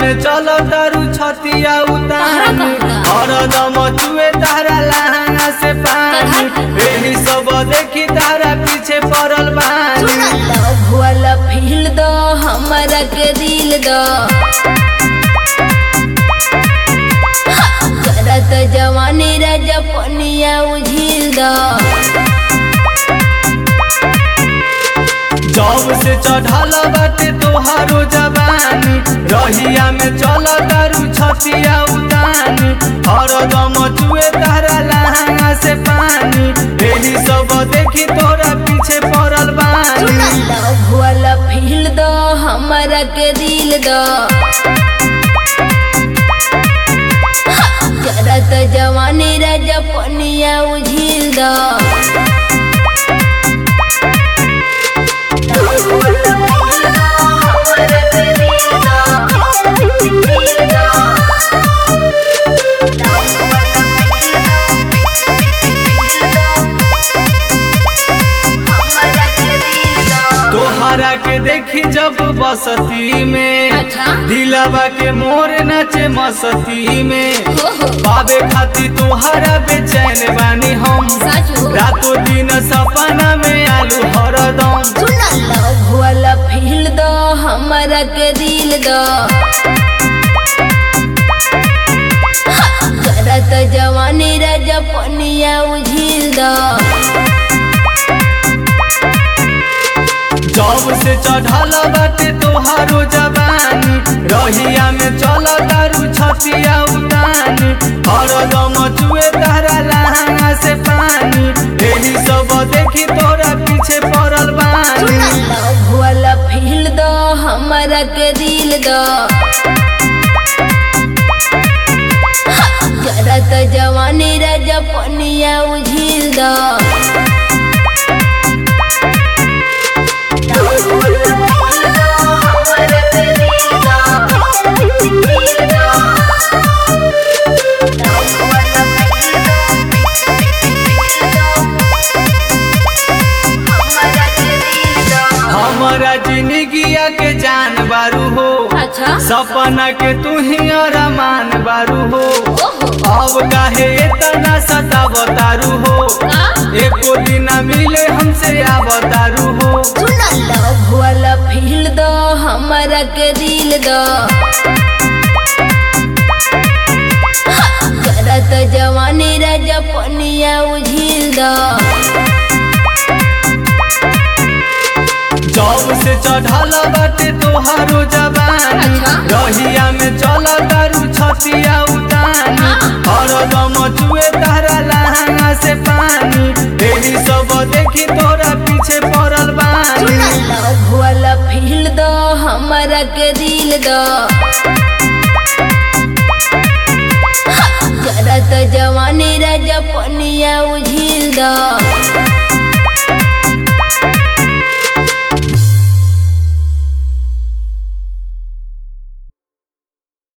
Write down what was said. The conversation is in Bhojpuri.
में चल तारू छतिया उतान हरदम चुए तारा लहंगा से पानी एही सब देखी तारा पीछे पड़ल बानी लव वाला फील दो हमारा के दिल दो करत जवानी राजा पनिया उझिल दो जब से चढ़ल बाटे तोहारो जवानी रहिया में चल तारू छतिया उतानी हरदम चुए तारा लहंगा से पानी एही सब देखी तोरा पीछे पड़ल बानी लव वाला फील दो हमारा के दिल दो करत जवानी राजा पनिया उझिल दो तोहरा के देखी जब बसती में अच्छा। दिलवा के मोर नाचे मस्ती में ओहो पावे खाती तोहरा बेचैन बानी हम सच हो रातों दिन सपना में आलू हरदम सुना लव वाला फील दो हमारा के दिल दो करत जवानी राजा पनिया उझिल दो जब से चढ़ल बाटे तोहारो जवानी रहिया में चल तारू छतिया उतानी हरदम चुए तारा लहंगा से पानी एही सब देखी तोरा पीछे पड़ल बानी लव वाला फील दो हमारा के दिल दो करत जवानी राजा पनिया उझिल दो हमारा जिंदगिया के जान बारू हो अच्छा सपना के तू ही अरमान बारू हो ओहो अब काहे इतना सतावतारू हो एको दिन मिले हमसे आवतारू हो सुना लव वाला फील दो हमारा के दिल दो करत जवानी राजा पनिया उझिल दो जब से चढ़ल बाटे तोहारो जवानी अच्छा। रहिया में चल तारू छतिया उतानी हरदम चुए तारा लहंगा से पानी एही सब देखी तोरा पीछे पड़ल बानी लव वाला फील दो हमारा के दिल दो